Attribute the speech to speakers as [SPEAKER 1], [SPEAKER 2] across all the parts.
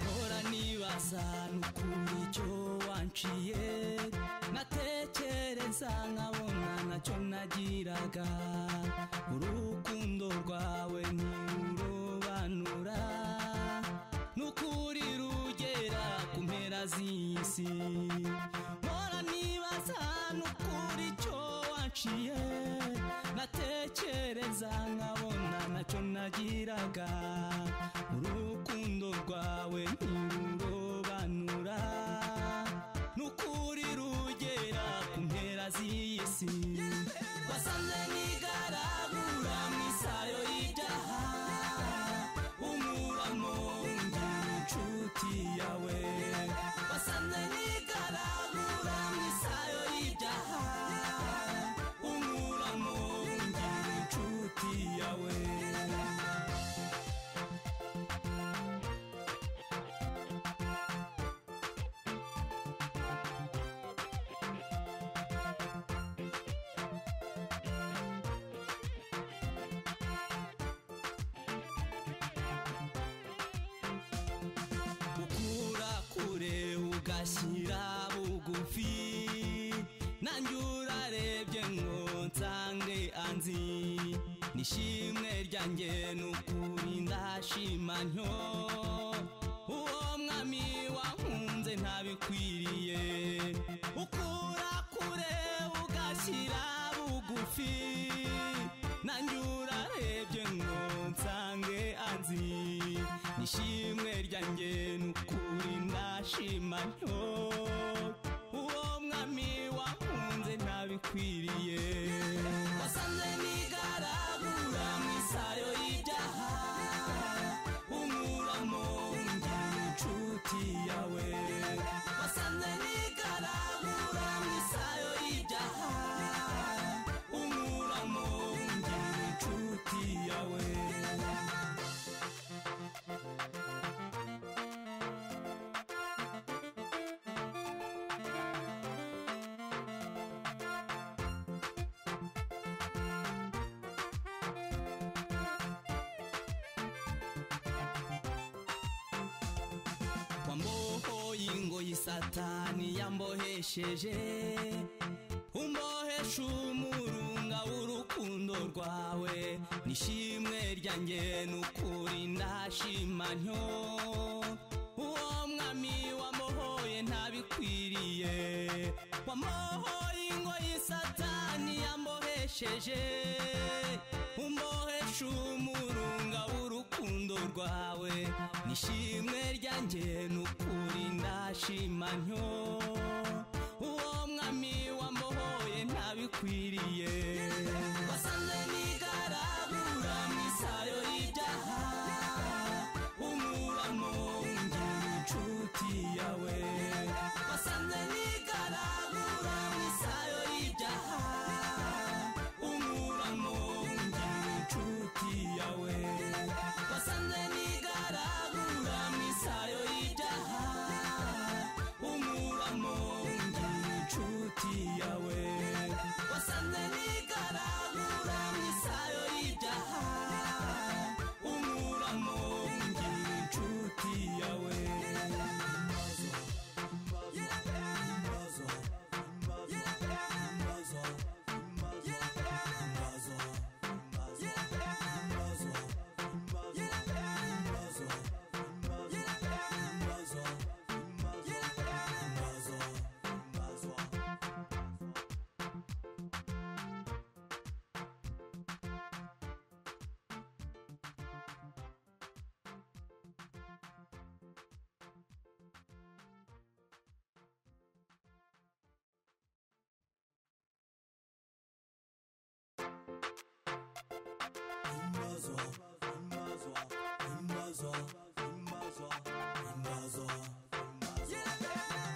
[SPEAKER 1] Mpora nibaza n'ukuntu icyo wanciye Natekereza nkabona nacyo nagiraga Urukundo rwawe ntirurobanura Nukuri rugera ku mpera z'isi Mpora nibaza n'ukuri icyo waciye Natekereza nkabona nacyo nagiraga Urukundo rwawe ntirurobanura Nukuri rugera ku mpera z'isi Wasanze nigaragura mu isayo y'ibyaha Umuramo ndi inshuti yawe Wasanze nigaragura mu isayo y'ibyaha Umuramo ndi inshuti yawe ukura kure ugashyira bugufi nanjye urarebye ngo nsange anzi nishimwe ryanjye n'ukuri ndashima ntyo uwo mwami wankunze ntabikwiriye ukura kure ugashyira bugufi nanjye urarebye ngo nsange anzi nishimwe ryanjye n'ukuri ndashima ntyo uwo mwami wankunze ntabikwiriye wasanze nigaragura mu isayo y'ibyaha umuramo ndi inshuti yawe wasanze nigaragura mu isayo y'ibyaha umuramo ndi inshuti yawe wambohoye ingoyi satani yambohesheje umbohesha umurunga w'urukundo rwawe nishimwe ryanjye n'ukuri ndashima ntyo uwo mwami wamuhoye ntabikwiriye wamuhoye ingoyi satani yambohesheje umbohesha umurunga w'urukundo rwawe nishimwe ryanjye n'ukuri ndashima ntyo uwo mwami wamuhoye ntabikwiriye wasanze nigaragura mu isayo y'ibyaha umuramo ndi inshuti yawe wasanze nigaragura mu isayo y'ibyaha umuramo ndi inshuti yawe wasanze nigaragura mu isayo y'ibyaha umuramo ndi inshuti yawe wasanze nigaragura mu isayo y'ibyaha umuramo ndi inshuti yawe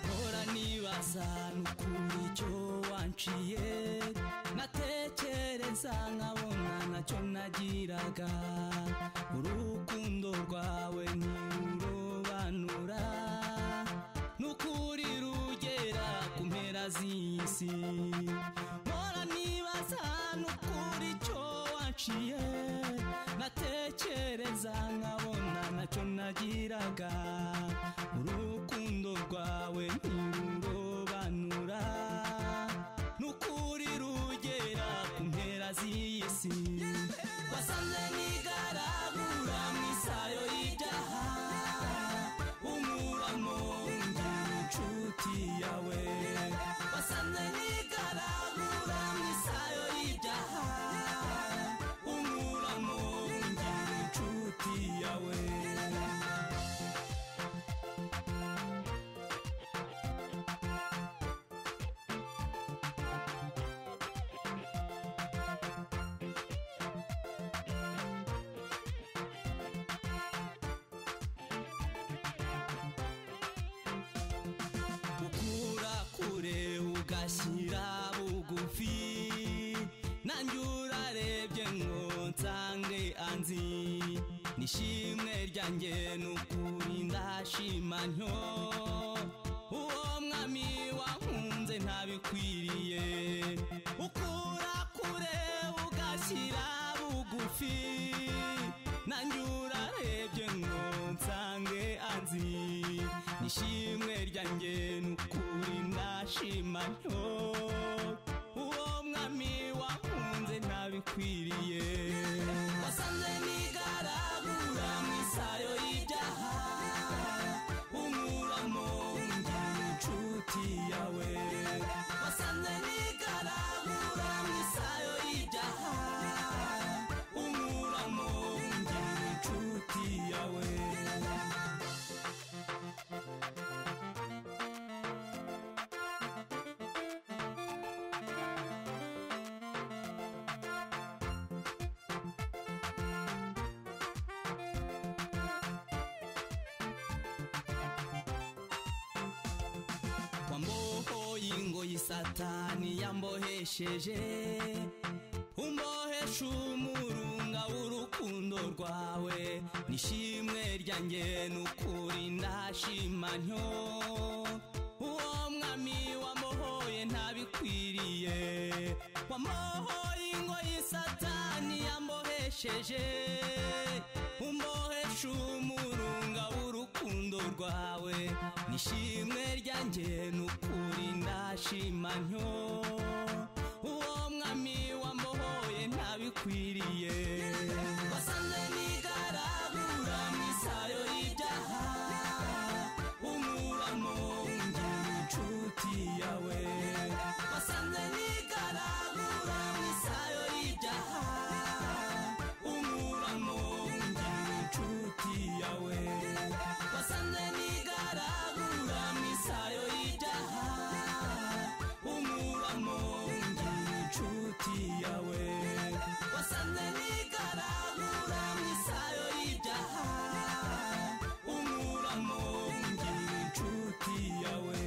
[SPEAKER 1] mpora nibaza n'ukuntu icyo wanciye natekereza nkabona nacyo nagiraga urukundo rwawe ntirurobanura n'ukuri rugera ku mpera z'isi mpora nibaza n'ukuri yanciye natekereza nkabona nacyo nagiraga urukundo rwawe ntirurobanura n'ukuri rugera ku mpera z'iyi si wasanze nigaragura mu isayo y'ibyaha umuramo undi inshuti yawe wasanze nigaragura mu isayo y'ibyaha umuramo undi inshuti yawe ukura kure ugashyira bugufi nanjye urarebye ngo nsange anzi nishimwe ryanjye n'ukuri ndashima ntyo uwo mwami wankunze ntabikwiriye ukura kure ugashyira bugufi nanjye urarebye ngo nsange anzi nishimwe ryanjye n'ukuri ndashima ntyo uwo mwami wankunze ntabikwiriye wasanze nigaragura mu isayo y'ibyaha umuramo ndi inshuti yawe wasanze nigaragura mu isayo y'ibyaha umuramo ndi inshuti yawe wambohoye ingoyi satani yambohesheje umbohesha umurunga w'urukundo rwawe nishimwe ryanjye n'ukuri ndashima ntyo uwo mwami wamuhoye ntabikwiriye wamuhoye ingoyi satani yambohesheje umbohesha umurunga w'urukundo rwawe nishimwe ryanjye n'ukuri ndashima ntyo uwo mwami wambohoye ntabikwiriye wasanze nigaragura mu isayo y'ibyaha umuramo ndi inshuti yawe wasanze nigaragura mu isayo y'ibyaha umuramo ndi inshuti yawe wasanze nigaragura mu isayo y'ibyaha umuramo ndi inshuti yawe wasanze nigaragura mu isayo y'ibyaha umuramo ndi inshuti yawe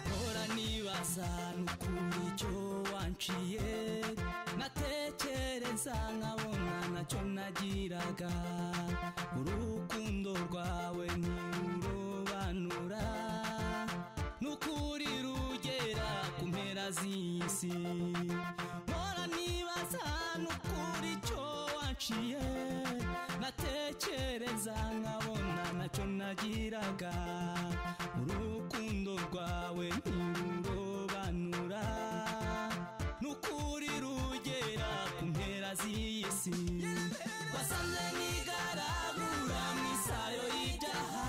[SPEAKER 1] mpora nibaza n'ukuri icyo wanciye natekereza nkabona nacyo nagiraga urukundo rwawe ntirurobanura n'ukuri rugera ku mpera z'iyi si mpora nibaza n'ukuri icyo waciye natekereza nkabona nacyo nagiraga urukundo rwawe ntirurobanura n'ukuri rugera ku mpera z'iyi si wasanze nigaragura mu isayo y'ibyaha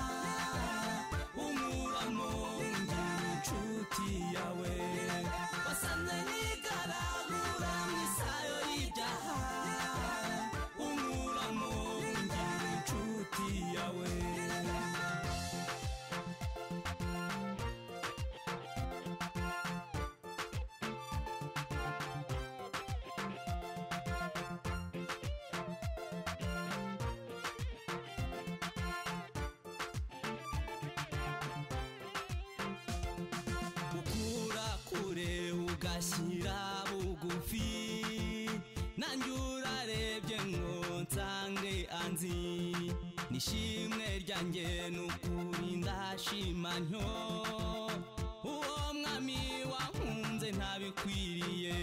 [SPEAKER 1] umuramo ndi inshuti yawe wasanze nigaragura mu isayo ugashyira bugufi nanjye urarebye ngo nsange anzi nishimwe ryanjye n'ukuri ndashima ntyo uwo mwami wankunze ntabikwiriye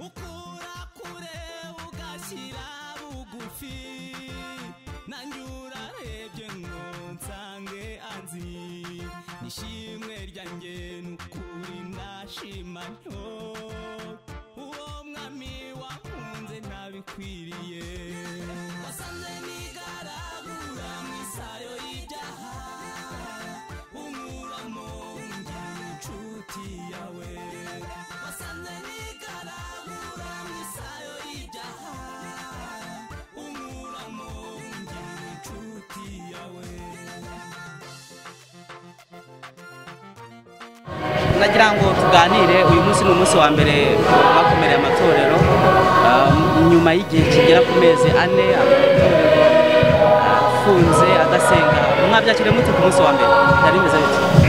[SPEAKER 1] ukura kure ugashyira bugufi nanjye urarebye ngo nsange anzi nishimwe ryanjye n'ukuri ndashima ntyo uwo mwami wankunze ntabikwiriye wasanze nigaragura mu isayo y'ibyaha unkuramo ndi inshuti yawe wasanze nigaragura mu isayo y'ibyaha unkuramo ndi inshuti yawe
[SPEAKER 2] nagira ngo tuganire uyu munsi ni umunsi wa mbere bakomereye amatorero ah, nyuma y'igihe kigera ku mezi ane amatorero afunze adasenga mwabyakiriye mute ku munsi wa mbere byari bimeze bite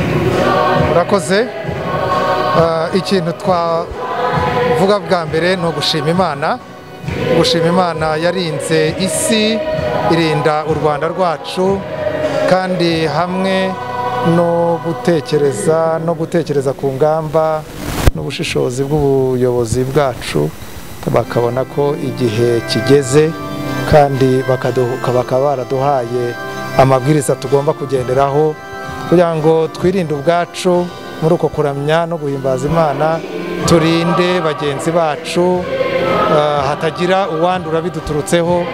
[SPEAKER 3] urakoze Eh, ikintu twavuga bwa mbere ni ugushima imana gushima imana yarinze isi irinda u rwanda rwacu kandi hamwe no gutekereza no gutekereza ku ngamba n'ubushishozi bw'ubuyobozi bwacu bakabona ko igihe kigeze kandi bakaduha- bakaba baraduhaye amabwiriza tugomba kugenderaho kugira ngo twirinde ubwacu muri uko kuramya no guhimbaza imana turinde bagenzi bacu eh, hatagira uwandura biduturutseho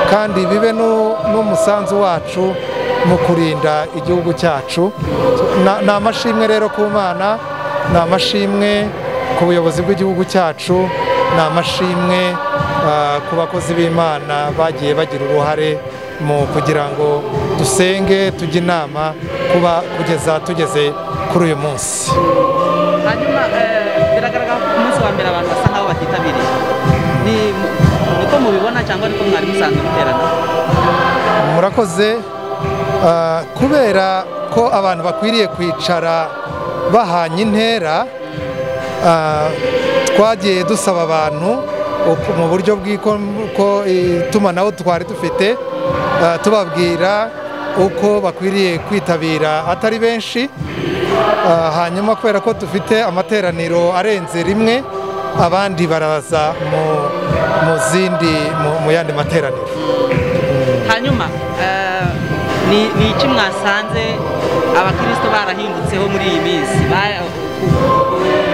[SPEAKER 3] kandi bibe no- n'umusanzu wacu mu kurinda igihugu cyacu Na- ni amashimwe rero ku mana ni amashimwe ku buyobozi bw'igihugu cyacu ni amashimwe eh, ku bakozi b'imana bagiye bagira uruhare mu kugira ngo dusenge tujye inama kuba kugeza tugeze kuri uyu munsi
[SPEAKER 2] hanyuma eh, biragaragara ko ku munsi wa mbere abantu basa nkaho batitabiriye ni niko mubibona cyangwa niko mwari musanzwe muterana
[SPEAKER 3] murakoze ah, kubera ko abantu bakwiriye kwicara bahanye intera ah, twagiye dusaba abantu uko- mu buryo bw'iko ko itumanaho twari dufite ah, tubabwira uko bakwiriye kwitabira atari benshi Ah, hanyuma kubera ko dufite amateraniro arenze rimwe abandi baraza mu- mu zindi mu- mu yandi materaniro
[SPEAKER 2] hanyuma eh, ni ni iki mwasanze abakirisito barahindutseho muri iyi minsi Ba- ku- ku-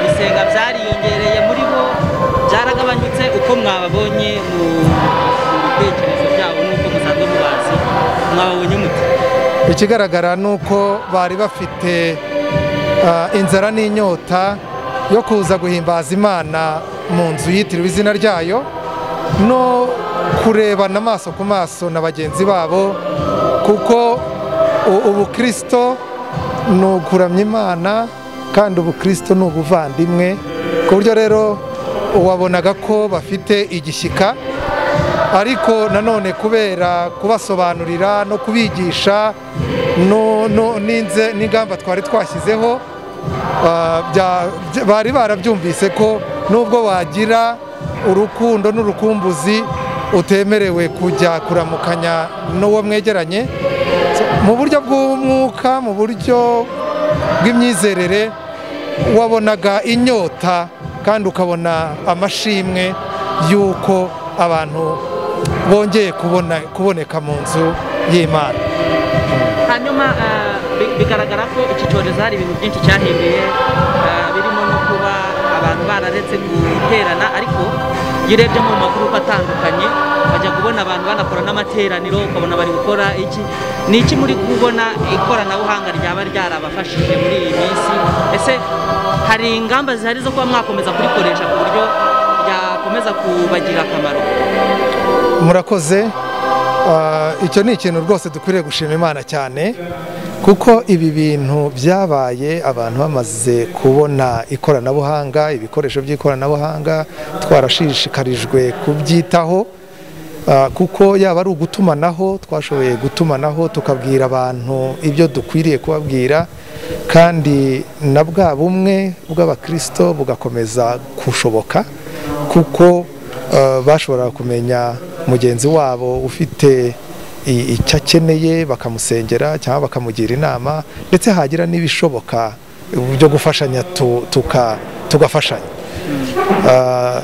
[SPEAKER 2] gusenga byariyongereye muri bo byaragabanyutse uko mwababonye mu mu bitekerezo byabo n'uko musanzwe mubazi mwababonye mute
[SPEAKER 3] ikigaragara ni uko bari bafite ah, inzara n'inyota yo kuza guhimbaza imana mu nzu yitiriwe izina ryayo no kurebana amaso ku maso na bagenzi babo kuko u- ubukristo ni ukuramya imana kandi ubukristo ni ubuvandimwe ku buryo rero wabonaga ko bafite igishyika ariko nanone kubera kubasobanurira no kubigisha no- no- n'inze- n'ingamba twari twashyizeho ah, bya- bya- bari barabyumvise ko nubwo wagira urukundo n'urukumbuzi utemerewe kujya kuramukanya n'uwo mwegeranye So, mu buryo bw'umwuka mu buryo bw'imyizerere wabonaga inyota kandi ukabona amashimwe y'uko abantu bongeye kubona kuboneka mu nzu y'imana
[SPEAKER 2] hanyuma eh, bi- bigaragara ko iki cyorezo hari ibintu byinshi cyahimbiye eh, birimo no kuba abantu bararetse guterana ariko iyo urebye mu magurupe atandukanye bajya kubona abantu banakora n'amateraniro ukabona bari gukora iki ni iki muri kubona ikoranabuhanga ryaba ryarabafashije muri iyi minsi ese hari ingamba zihari zo kuba mwakomeza kurikoresha ku buryo byakomeza kubagirira akamaro
[SPEAKER 3] murakoze Ah, icyo ni ikintu rwose dukwiriye gushima imana cyane kuko ibi bintu byabaye abantu bamaze kubona ikoranabuhanga ibikoresho by'ikoranabuhanga twarashishikarijwe kubyitaho Ah, kuko yaba ari ugutumanaho twashoboye gutumanaho tukabwira abantu ibyo dukwiriye kubabwira kandi na bwa bumwe bw'abakirisito bugakomeza kushoboka kuko ah, bashoboraga kumenya mugenzi wabo ufite i- icyo akeneye bakamusengera cyangwa bakamugira inama ndetse hagira n'ibishoboka byo gufashanya tu- tuka- tugafashanya Ah,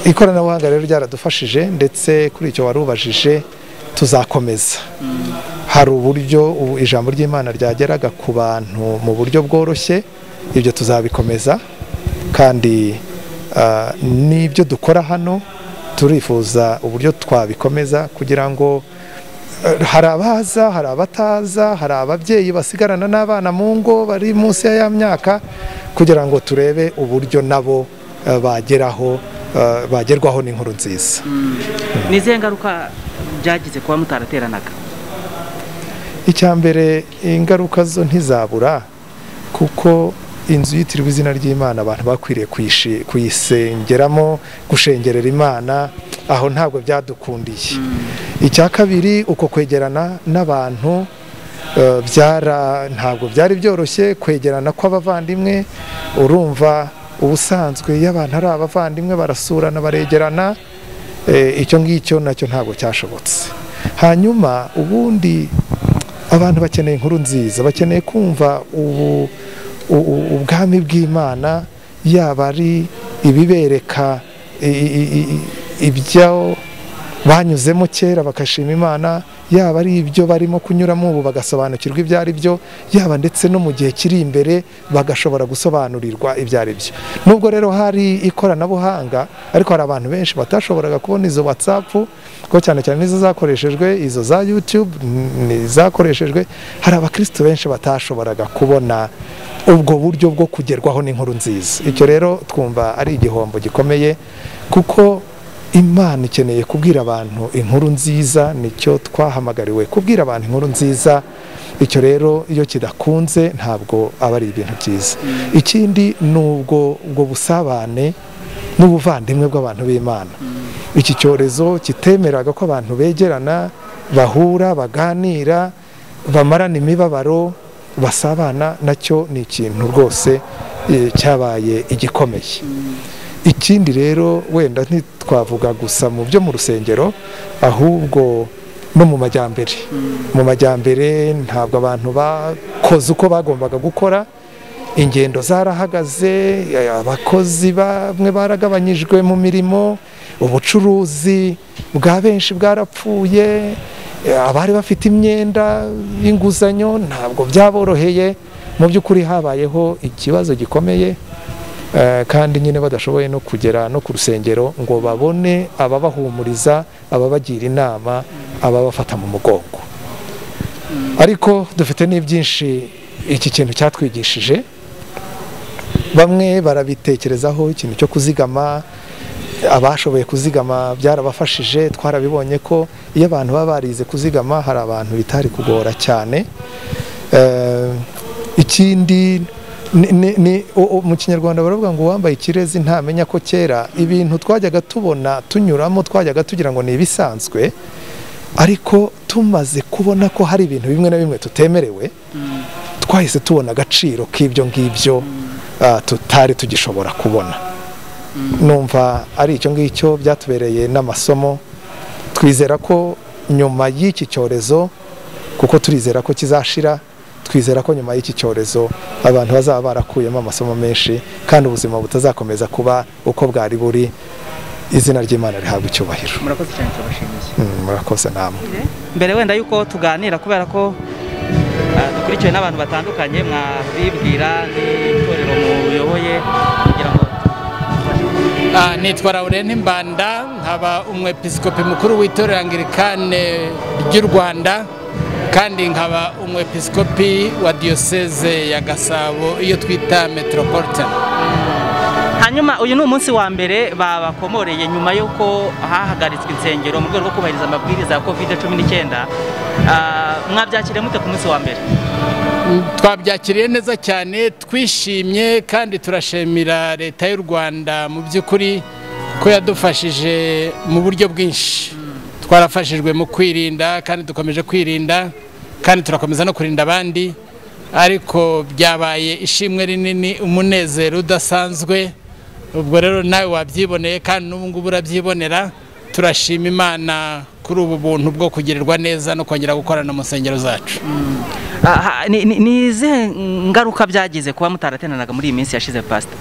[SPEAKER 3] ikoranabuhanga rero ryaradufashije ndetse kuri icyo wari ubajije tuzakomeza hari uburyo ubu ijambo ry'imana ryageraga ku bantu mu buryo bworoshye ibyo tuzabikomeza kandi ah, n'ibyo dukora hano turifuza uburyo twabikomeza kugira ngo eh, hari abaza hari abataza hari ababyeyi basigarana n'abana mu ngo bari munsi ya myaka kugira ngo turebe uburyo nabo eh, bageraho eh, bagerwaho n'inkuru nziza
[SPEAKER 2] ni izihe ngaruka byagize kuba mutarateranaga
[SPEAKER 3] icya mbere ingaruka zo ntizabura kuko inzu yitiriwe izina ry'imana abantu bakwiriye kuyishi- kuyisengeramo gushengerera imana aho ntabwo byadukundiye icya kabiri uko kwegerana n'abantu eh, byara ntabwo byari byoroshye kwegerana kw'abavandimwe urumva ubusanzwe iyo abantu ari abavandimwe barasurana baregerana eh, icyo ngicyo nacyo ntabwo cyashobotse hanyuma ubundi abantu bakeneye inkuru nziza bakeneye kumva ubu u- u- ubwami bw'imana yaba ari ibibereka i- i- i- i- ibyo banyuzemo kera bagashima imana yaba ari ibyo barimo kunyuramo ubu bagasobanukirwa ibyo ari byo yaba ndetse no mu gihe kiri imbere bagashobora gusobanurirwa ibyo ari byo nubwo rero hari ikoranabuhanga ariko hari abantu benshi batashoboraga kubona izo watsapu kuko cyane cyane nizo zakoreshejwe izo za yutube zakoreshejwe hari abakristo benshi batashoboraga kubona ubwo buryo bwo kugerwaho n'inkuru nziza icyo rero twumva ari igihombo gikomeye kuko imana ikeneye kubwira abantu inkuru nziza nicyo twahamagariwe kubwira abantu inkuru nziza icyo rero iyo kidakunze ntabwo aba ari ibintu byiza ikindi ni ubwo ubwo busabane n'ubuvandimwe bw'abantu b'imana iki cyorezo kitemeraga ko abantu begerana bahura baganira bamarana imibabaro basabana nacyo ni ikintu rwose eh, cyabaye igikomeye ikindi rero wenda ntitwavuga gusa mu byo mu rusengero ahubwo no mu majyambere mu majyambere ntabwo abantu bakoze uko bagombaga gukora ingendo zarahagaze eh, abakozi bamwe baragabanyijwe mu mirimo ubucuruzi bwa benshi bwarapfuye eh, abari bafite imyenda y'inguzanyo ntabwo byaboroheye mu by'ukuri habayeho ikibazo gikomeye Eh, kandi nyine badashoboye no kugera no ku rusengero ngo babone ababahumuriza ababagira inama ababafata mu mugongo ariko dufite n'ibyinshi iki kintu cyatwigishije bamwe barabitekerezaho ikintu cyo kuzigama abashoboye kuzigama byarabafashije twarabibonye ko iyo abantu baba barize kuzigama hari abantu bitari kugora cyane Eh, ikindi ni- ni- ni- o- o- mu kinyarwanda baravuga ngo uwambaye ikirezi ntamenya ko kera ibintu twajyaga tubona tunyuramo twajyaga tugira ngo ni ibisanzwe ariko tumaze kubona ko hari ibintu bimwe na bimwe tutemerewe twahise tubona agaciro k'ibyo ngibyo ah, tutari tugishobora kubona numva ari icyo ngicyo byatubereye n'amasomo twizera ko nyuma y'iki cyorezo kuko turizera ko kizashira twizera ko nyuma y'iki cyorezo abantu bazaba barakuyemo amasomo menshi kandi ubuzima butazakomeza kuba uko bwari buri izina ry'imana rihabwa icyubahiro
[SPEAKER 2] murakoze cyane turabashimiye
[SPEAKER 3] Mm, murakoze namwe
[SPEAKER 2] mbere wenda yuko tuganira kubera ko ah, dukurikiwe n'abantu batandukanye mwabibwira n'itorero muyoboye kugira ngo
[SPEAKER 4] Ah, nitwa Laurent Mbanda nkaba umwepiskopi mukuru w'itorero Anglikane ry'u Rwanda kandi nkaba umwepiskopi wa diyoseze ya Gasabo iyo twita Metropolitan
[SPEAKER 2] hanyuma uyu ni umunsi wa mbere babakomoreye nyuma y'uko hahagaritswe insengero mu rwego rwo kubahiriza amabwiriza ya kovide cumi n'icyenda Ah, mwabyakiriye mute ku munsi wa mbere
[SPEAKER 4] Mm, twabyakiriye neza cyane twishimye kandi turashimira leta y'u Rwanda mu by'ukuri ko yadufashije mu buryo bwinshi twarafashijwe mu kwirinda kandi dukomeje kwirinda kandi turakomeza no kurinda abandi ariko byabaye ishimwe rinini umunezero udasanzwe ubwo rero nawe wabyiboneye kandi n'ubu ngubu urabyibonera turashima imana kuri ubu buntu bwo kugirirwa neza no kongera gukorana mu nsengero zacu
[SPEAKER 2] Aha, ni- ni ni izihe ngaruka byagize kuba mutarateranaga muri iyi minsi yashize pasita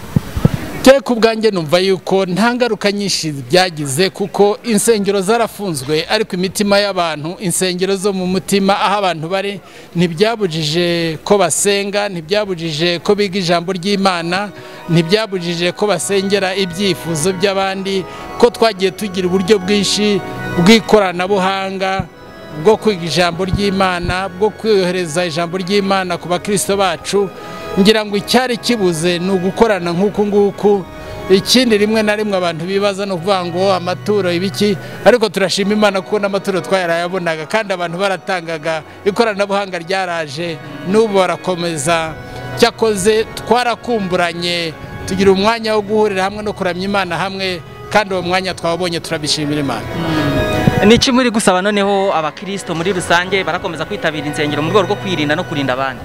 [SPEAKER 4] te ku bwanjye numva yuko nta ngaruka nyinshi byagize kuko insengero zarafunzwe ariko imitima y'abantu insengero zo mu mutima aho abantu bari ntibyabujije ko basenga ntibyabujije ko biga ijambo ry'imana ntibyabujije ko basengera ibyifuzo by'abandi ko twagiye tugira uburyo bwinshi bw'ikoranabuhanga bwo kwiga ijambo ry'imana bwo kwiyohereza ijambo ry'imana ku bakristo bacu ngira ngo icyari kibuze ni ugukorana nk'uku nguku ikindi rimwe na rimwe abantu bibaza ni ukuvuga ngo amaturo ibiki ariko turashima imana kuko n'amaturo twayarayabonaga kandi abantu baratangaga ikoranabuhanga ryaraje n'ubu barakomeza cyakoze twarakumburanye tugira umwanya wo guhurira hamwe no kuramya imana hamwe kandi uwo mwanya twawubonye turabishimira imana
[SPEAKER 2] ni iki muri gusaba noneho abakirisito muri rusange barakomeza kwitabira insengero mu rwego rwo kwirinda no kurinda abandi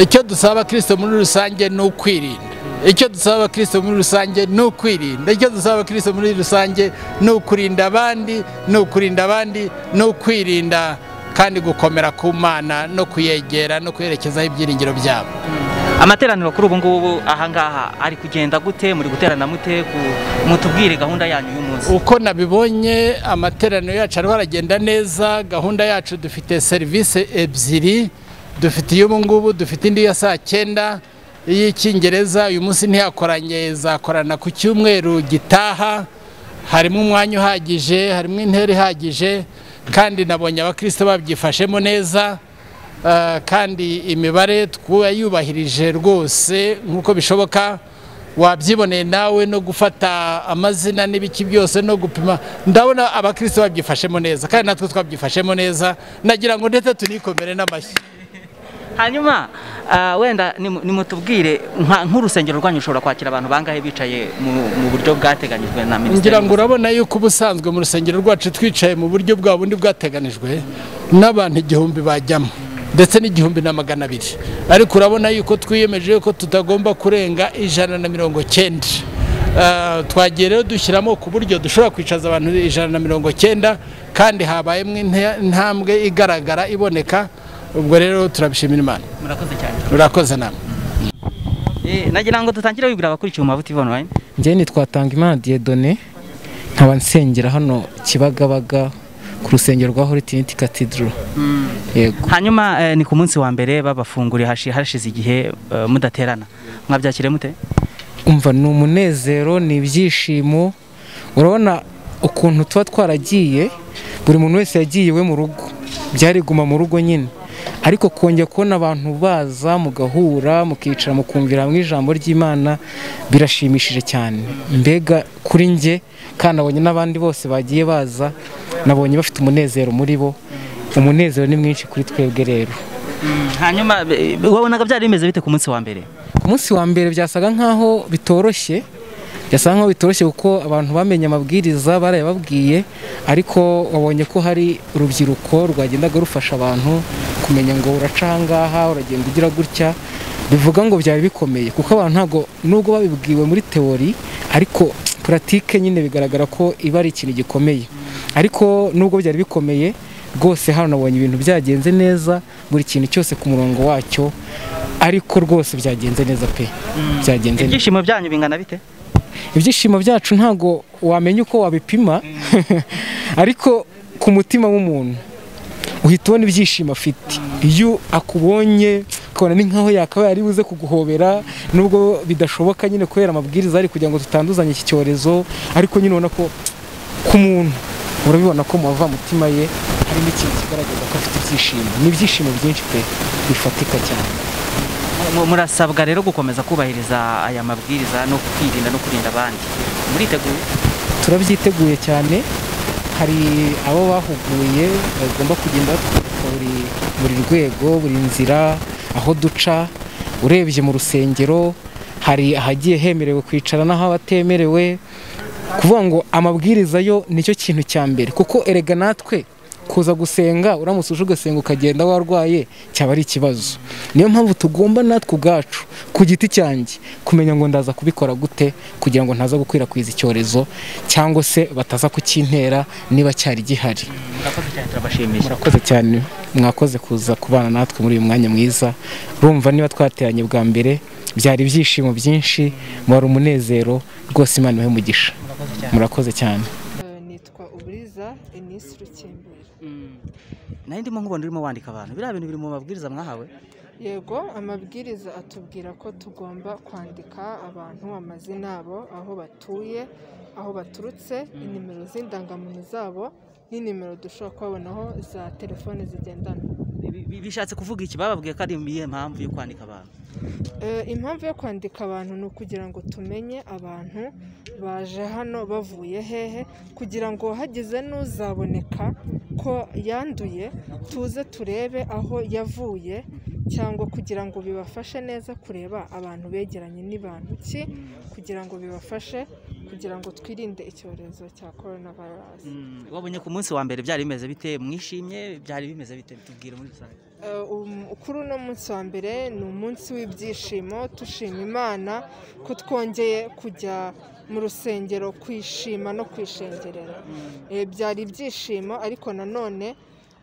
[SPEAKER 4] icyo dusaba abakristo muri rusange ni ukwirinda icyo dusaba abakristo muri rusange ni ukwirinda icyo dusaba abakristo muri rusange ni ukurinda abandi ni ukurinda abandi ni ukwirinda kandi gukomera ku mana no kuyegera no kuyerekezaho ibyiringiro byabo
[SPEAKER 2] amateraniro kuri ubu ngubu ahangaha ari kugenda gute muri guterana mute ku- mutubwire gahunda yanyu y'umunsi
[SPEAKER 4] uko nabibonye amateraniro yacu ariho aragenda neza gahunda yacu dufite serivisi ebyiri dufite iy'ubu ngubu dufite indi ya saa cyenda iy'icyingereza uyu munsi ntiyakoranye izakorana ku cyumweru gitaha harimo umwanya uhagije harimo intera ihagije kandi nabonye abakristo babyifashemo neza Uh, kandi imibare twayubahirije rwose nk'uko bishoboka wabyiboneye nawe no gufata amazina n'ibiki byose no gupima ndabona abakristo babyifashemo neza kandi natwe twabyifashemo neza nagira ngo ndetse tunikomere n'amashyi
[SPEAKER 2] hanyuma ah, wenda nimu- nimutubwire nka- nk'urusengero rwanyu rushobora kwakira abantu bangahe bicaye mu- mu buryo bwateganyijwe na minisiteri
[SPEAKER 4] ngira ngo urabona yuko ubusanzwe mu rusengero rwacu twicaye mu buryo bwa bundi bwateganijwe n'abantu igihumbi bajyamo ndetse n'igihumbi na magana abiri ariko urabona yuko twiyemeje yuko tutagomba kurenga ijana na mirongo cyenda Ah, twagiye rero dushyiramo ku buryo dushobora kwicaza abantu ijana na mirongo cyenda kandi habayemo inte- intambwe igaragara iboneka ubwo rero turabishimira imana
[SPEAKER 2] murakoze cyane
[SPEAKER 4] murakoze namwe
[SPEAKER 2] Eh, nagira ngo dutangire wibwira abakurikiye umuvuti online
[SPEAKER 5] njyewe ntitwatanga imana diyedone nkaba nsengera hano kibagabaga ku rusengero rwa horitiniti katidro yego
[SPEAKER 2] hanyuma eh, ni ku munsi wa mbere babafunguriye hashi- hashize igihe eh, mudaterana mwabyakire mute
[SPEAKER 5] umva ni umunezero ni ibyishimo urabona ukuntu tuba twaragiye buri muntu wese yagiye iwe mu rugo byari guma mu rugo nyine ariko kongera kubona abantu baza mugahura mukicara mukumvira hamwe ijambo ry'imana birashimishije cyane mbega kuri njye kandi nabonye n'abandi bose bagiye baza nabonye bafite umunezero muri bo umunezero ni mwinshi kuri twebwe rero
[SPEAKER 2] hanyuma eh, wabonaga byari bimeze bite ku munsi wa mbere
[SPEAKER 5] ku munsi wa mbere byasaga nk'aho bitoroshye byasaga nk'aho bitoroshye kuko abantu bamenye amabwiriza barayababwiye ariko wabonye ko hari urubyiruko rwagendaga rufasha abantu kumenya ngo uraca aha ngaha uragenda ugira gutya bivuga ngo byari bikomeye kuko abantu ntabwo nubwo babibwiwe muri teori ariko puratike nyine bigaragara ko iba ari ikintu gikomeye ariko nubwo byari bikomeye rwose hano nabonye ibintu byagenze neza buri kintu cyose ku murongo wacyo ariko rwose byagenze neza pe byagenze neza
[SPEAKER 2] ibyishimo byanyu bingana bite
[SPEAKER 5] ibyishimo byacu ntabwo wamenya uko wabipima ariko ku mutima w'umuntu uhita ubona ibyishimo afite iyo akubonye ukabona ni nkaho yakabaye ari buze kuguhobera nubwo bidashoboka nyine kubera amabwiriza ari kugira ngo tutanduzanye iki cyorezo ariko nyine ubona ko ku muntu urabibona ko mu mutima ye harimo ikintu kigaragaza ko afite ibyishimo ni ibyishimo byinshi pe bifatika cyane
[SPEAKER 2] Mu- murasabwa rero gukomeza kubahiriza aya mabwiriza no kwirinda no kurinda abandi muriteguye
[SPEAKER 5] turabyiteguye cyane hari abo bahuguye bagomba kugenda batwereka buri buri rwego buri nzira aho duca urebye mu rusengero hari ahagiye hemerewe kwicara n'aho abatemerewe kuvuga ngo amabwiriza yo nicyo kintu cya mbere kuko erega natwe kuza gusenga uramutse uje ugasenga ukagenda warwaye cyaba ari ikibazo niyo mpamvu tugomba natwe ubwacu ku giti cyanjye kumenya ngo ndaza kubikora gute kugira ngo ntaza gukwirakwiza icyorezo cyangwa se bataza kukintera niba cyari gihari
[SPEAKER 2] murakoze cyane turabashimisha
[SPEAKER 5] murakoze cyane mwakoze kuza kubana natwe muri uyu mwanya mwiza urumva niba twateranye bwa mbere byari ibyishimo byinshi wari umunezero rwose imana ibahe umugisha murakoze cyane
[SPEAKER 6] Eh, nitwa uburiza enisi rukimbura
[SPEAKER 2] nayo ndimo nkubona urimo wandika abantu biriya bintu biri mu mabwiriza mwahawe
[SPEAKER 6] yego amabwiriza atubwira ko tugomba kwandika abantu amazina yabo aho batuye aho baturutse inimero z'indangamuntu zabo n'inimero dushobora kubabonaho za telefone zigendanwa
[SPEAKER 2] Bi- bi- bishatse kuvuga iki bababwiye ko ari iyihe mpamvu yo kwandika abantu
[SPEAKER 6] Eh, impamvu yo kwandika abantu ni ukugira ngo tumenye abantu baje hano bavuye hehe kugira ngo hagize n'uzaboneka ko yanduye tuze turebe aho yavuye cyangwa kugira ngo bibafashe neza kureba abantu begeranye ni bantu ki kugira ngo bibafashe kugira ngo twirinde icyorezo cya korona virusi
[SPEAKER 2] Mm, wabonye ku munsi wa mbere byari bimeze bite mwishimye byari bimeze bite tubwire muri rusange
[SPEAKER 6] Eh, um, kuri uno munsi wa mbere ni umunsi w'ibyishimo dushima imana ko twongeye kujya mu rusengero kwishima no kwishengerera Eh, byari ibyishimo ariko nanone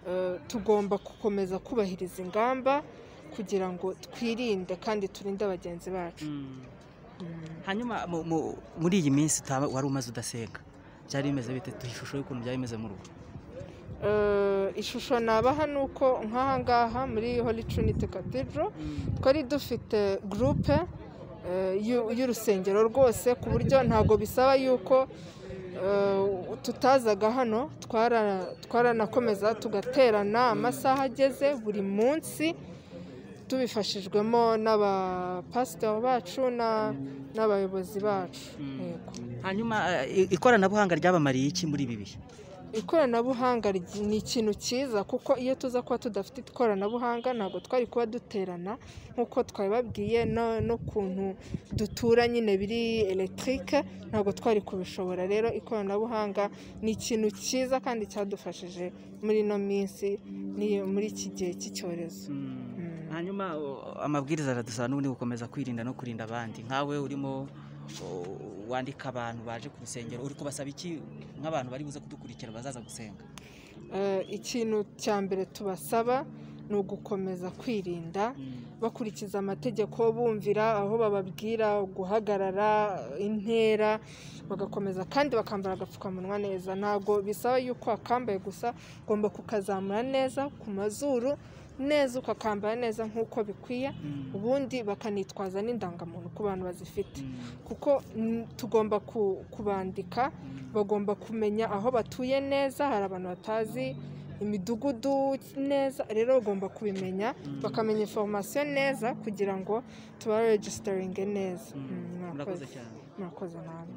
[SPEAKER 6] eh, tugomba gukomeza kubahiriza ingamba kugira ngo twirinde kandi turinde bagenzi bacu
[SPEAKER 2] hanyuma mu- mu- muri iyi minsi utaba- wari umaze udasenga byari bimeze bite duhe ishusho y'ukuntu byari bimeze mu rugo
[SPEAKER 6] Eh, ishusho nabaha ni uko nk'aha ngaha muri Holy Trinity Cathedral twari dufite gurupe y'urusengero rwose ku buryo ntabwo bisaba yuko eh, tutazaga hano twara- twaranakomeza tugaterana amasaha ageze buri munsi tubifashijwemo n'abapasiteri bacu na- n'abayobozi bacu yego
[SPEAKER 2] hanyuma eh, i- ikoranabuhanga ryabamariye iki muri ibi bihe
[SPEAKER 6] ikoranabuhanga ry- ni ikintu cyiza kuko iyo tuza kuba tudafite ikoranabuhanga ntabwo twari kuba duterana nk'uko twabibabwiye no- n'ukuntu dutura nyine biri elegitike ntabwo twari kubishobora rero ikoranabuhanga ni ikintu cyiza kandi cyadufashije muri ino minsi n'iyo- muri iki gihe cy'icyorezo Mm.
[SPEAKER 2] hanyuma o- amabwiriza aradusaba n'ubundi gukomeza kwirinda no kurinda abandi nkawe urimo o, wandika abantu baje ku rusengero uri kubasaba iki nk'abantu bari buze kudukurikira bazaza gusenga
[SPEAKER 6] Eh, ikintu cya mbere tubasaba ni ugukomeza kwirinda bakurikiza amategeko bumvira aho bababwira guhagarara intera bagakomeza kandi bakambara agapfukamunwa neza ntabwo bisaba yuko wakambaye gusa ugomba kukazamura neza ku mazuru neza ukakambara neza nk'uko bikwiye ubundi bakanitwaza n'indangamuntu ku bantu bazifite kuko mm, tugomba ku- kubandika bagomba kumenya aho batuye neza hari abantu batazi imidugudu neza rero bagomba kubimenya bakamenya informasiyo neza kugira ngo tubaregisitaringe neza Mm,
[SPEAKER 2] murakoze cyane
[SPEAKER 6] murakoze namwe